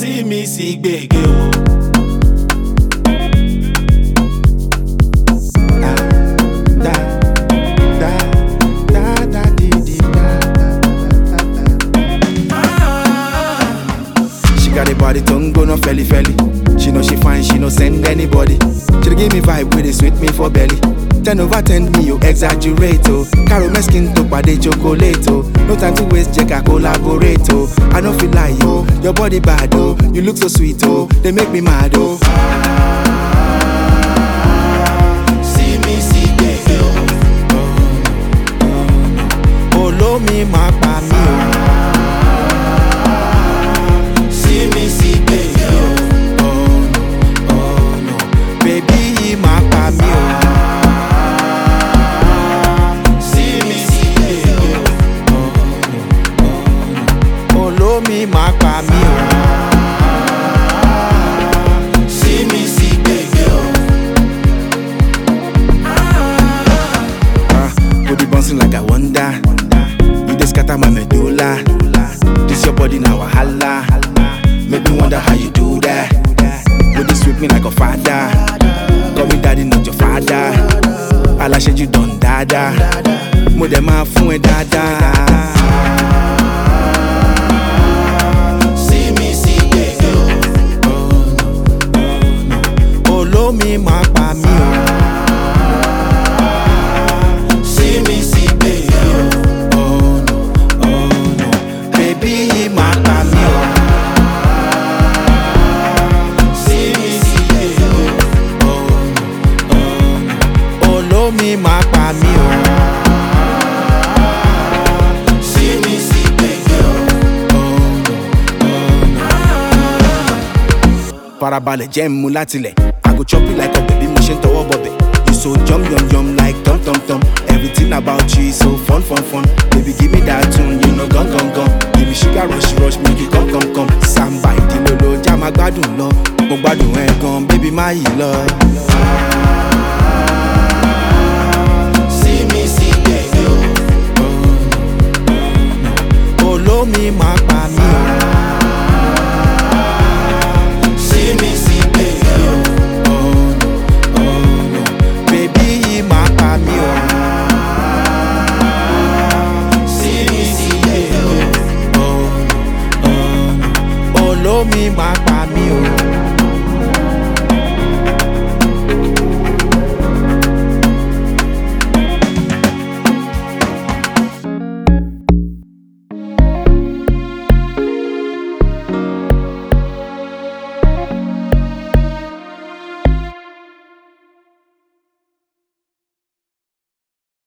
sí mi sí gbègé o. Da, da, da, da, da, di, di, da, da, da, da. She got a body tongue go no felly felly. She know she fine, she no send anybody. She dey give me vibe with it sweet me for belly. Ten over ten me, you exaggerate oh. Carol my skin to pade chocolate oh. No time to waste, check I collaborate oh. I don't feel like oh, your body bad oh. You look so sweet oh, they make me mad oh. See me, see baby oh. Olómi máa pa mí o. See me, see baby oh. Oh no, oh no. Baby yìí máa pa mí o. See me, see baby oh. Oh no, oh no. Olómi máa pa mí o. See me, see baby oh. Ah, body bouncing like I wonder. You just scatter my medulla. This your body now wahala. Make me wonder how you do that. Body sweep me like a father. Call me daddy, not your father. Aláṣẹ́jú dán dáadáa. Mo dẹ̀ máa fún ẹ dáadáa. See me, see baby, oh. Olómi máa pa mí o. See me, see baby, oh. Oh no, oh no. Baby yìí máa pa mí o. See me, see baby, oh. Oh no, oh no. Olómi máa pa mí o. See me, see baby, oh. Oh no, oh no. farabalẹ̀ jẹ́ ń mu látilẹ̀ i go chop you like ọbẹ̀ bí mo ṣe ń tọwọ́ bọbẹ̀ you so yum yum yum like tom tom tom everything about you is so fun fun fun baby give me that tune you know gan gan gan give me sugar rush rush make you come come come samba ìdílolo já máa gbádùn lọ mo gbádùn ẹ gan baby má yìí lọ. See me, see baby, oh. olómi máa pa mí o. See me, see baby, oh. Oh no, oh no. Baby yìí máa pa mí o. See me, see baby, oh. Oh no, oh no. Olómi máa pa